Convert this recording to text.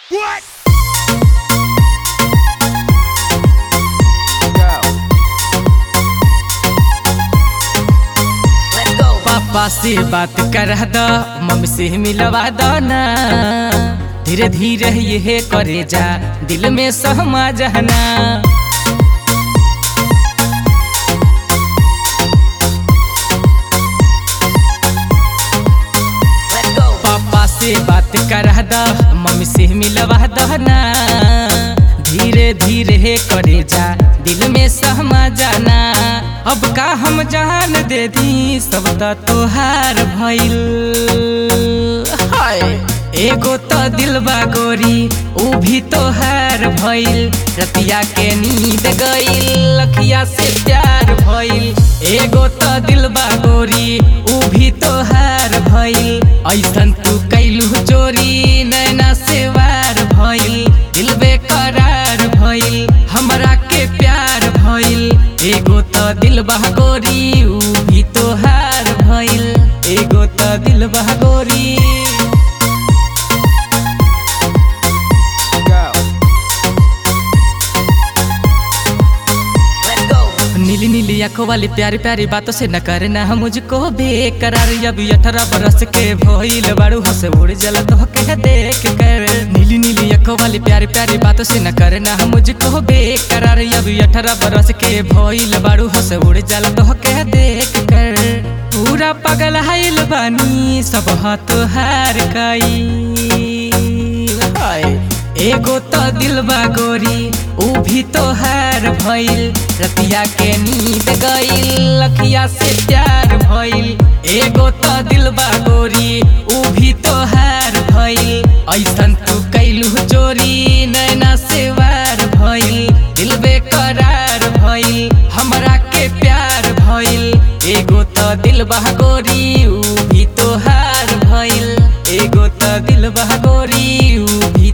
पापा से बात कर द मम्मी से मिलवा दो ना धीरे धीरे ये करे जा दिल में सहमा जहना पापा से बात कर द मम्मी से मिलवा दो ना धीरे धीरे करे जा दिल में सहमा जाना अब का हम जान दे दी सब त तोहार भइल हाय एगो तो दिलबा गोरी ऊ भी तोहार भइल रतिया के नींद गइल लखिया से प्यार भइल एगो तो दिलबा गोरी ऊ भी तोहार भइल ऐसन तू कैलू चोरी नैना से वार भइल दिल बेकरार भइल हमरा के प्यार भइल एगो तो दिल बहगोरी ऊ भी तोहार भइल एगो तो दिल बहगोरी नीली नीली आंखों वाली प्यारी प्यारी बातों से न करना हम मुझको बेकरार अभी अठारह बरस के भइल बाड़ू हंस उड़ जल तो के देख कर नीली नीली आंखों वाली प्यारी प्यारी बातों से न करना हम मुझको बेकरार अभी अठारह बरस के भइल बाड़ू हंस उड़ जल तो के देख कर पूरा पगल हाइल बानी सब हाथ हार कई हाय एगो तो दिलबा गोरी ऊ भी तोहार भइल रतिया के नींद गइल लखिया से प्यार भइल एगो तो दिलबा गोरी ऊ भी तोहार भइल ऐसन तू कैलू चोरी नैना से वार भइल दिल बेकरार भइल हमरा के प्यार भइल एगो तो दिलबा गोरी ऊ भी तोहार भइल एगो तो दिलबा गोरी ऊ भी